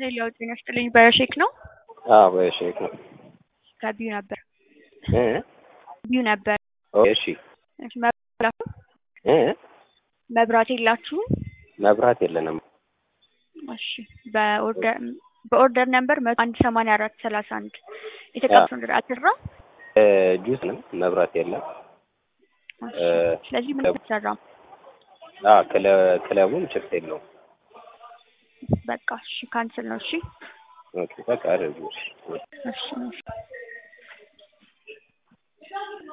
ሌላው ጤና ይስጥልኝ በሼክ ነው አዎ በሼክ ነው ከቢዩ ነበር እ ቢዩ ነበር እሺ እሺ መብራት እ መብራት የላችሁም መብራት የለንም እሺ በኦርደር በኦርደር ነምበር መቶ አንድ ሰማንያ አራት ሰላሳ አንድ የተቀበሉ ነገር አትራ እ ጁስ ነው መብራት የለም እ ስለዚህ ምን ተሰራ አ ክለ ክለቡም ችግር የለውም በቃ እሺ ካንስል ነው እሺ ኦኬ በቃ አድርጉ እሺ እሺ